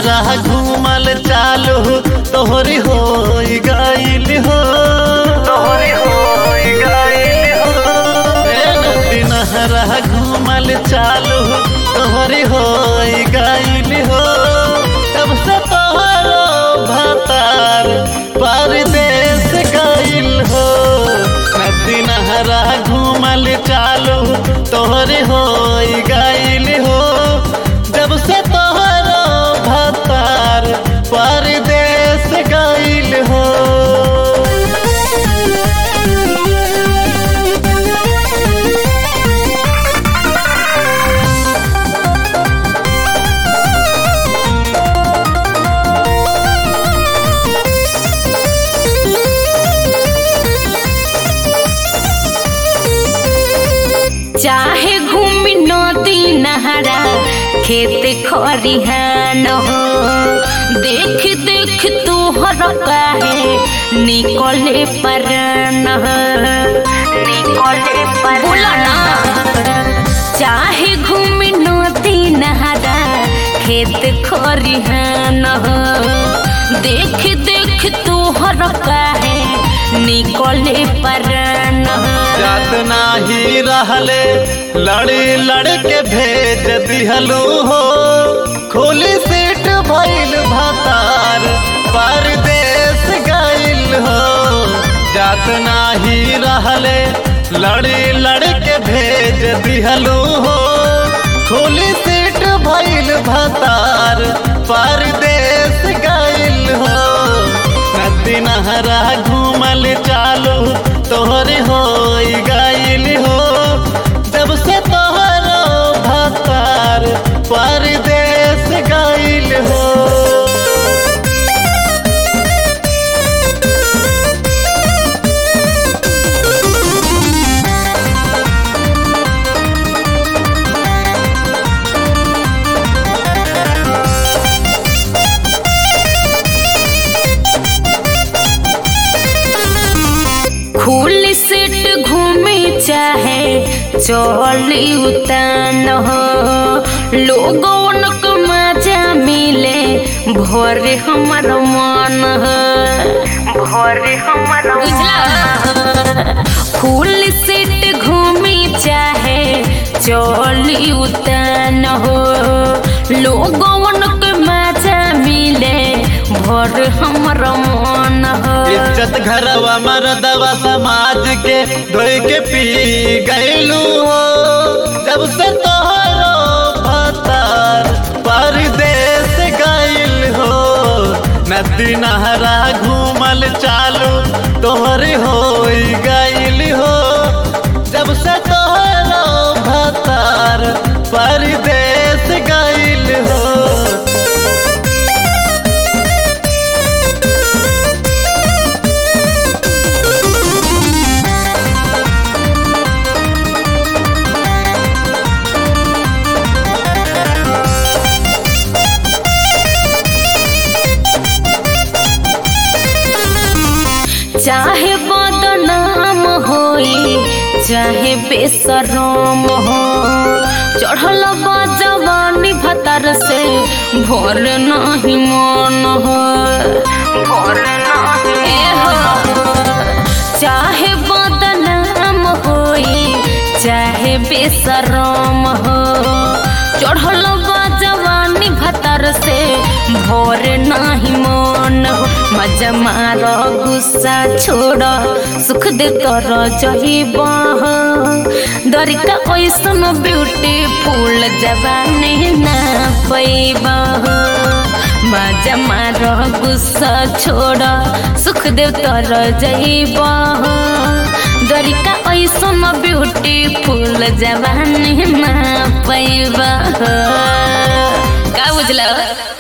नहरा घूमल चालू तोहरी हो गईल हो तोहरी हो गईल हो नदी नहरा घूमल चालू तोहरी हो गईल हो तब से तोहरो भतार परदेश गईल हो नदी नहरा घूमल चालू तोहरी हो गईल हो जब से तोहरो भतार परदेश गईल हो चाहे घूमी नदी नहरा खेत खरिहान हो देख देख तोहर काहे निकले परन हो निकले पर बोला ना चाहे घूमी नदी नहरा खेत खरिहान हो देख देख तोहर काहे निकले परन हो जात नाही रहले लड़ी लड़ के भेज दिहलू हो खोली सीट भइल भतार परदेश गइल हो जात नाही रहले लड़ी लड़ के भेज दिहलू हो खोली सीट भइल भतार परदेश गइल हो नदी नहरा घूमल चालू तोहरे हो गइल हो जब से तोहरो भतार परदेश गइल हो खुल सीट घूमे चाहे चली उतान हो लोगन को मजा मिले भोरे हमर मन हो भोरे हमर बुझला खुल सीट घूमे चाहे चली उतान हो लोगन को मजा मिले भोर हमर मन हो इज्जत घरवा मरदवा समाज के धोई के पी गइलू हो जब से तोहरो भतार परदेश गइल हो नदी नहरा घूमल चालू तोहरी हो गइल हो जब से तोहरो भतार परदेश गइल हो चाहे बदनाम होई चाहे बेसरम हो चढ़ल बा जवानी भतर से भोर नहीं मन हो भोर नहीं हो चाहे बदनाम होई चाहे बेसरम हो चढ़ल बा जवानी भतर से भोर नहीं मन हो मजा मार गुस्सा छोड़ सुख दे तर जहिब दरिका ऐसन ब्यूटीफुल जवानी ना पैब मजा मार गुस्सा छोड़ सुख दे तर जहिब दरिका ऐसन ब्यूटीफुल जवानी ना पैब का बुझल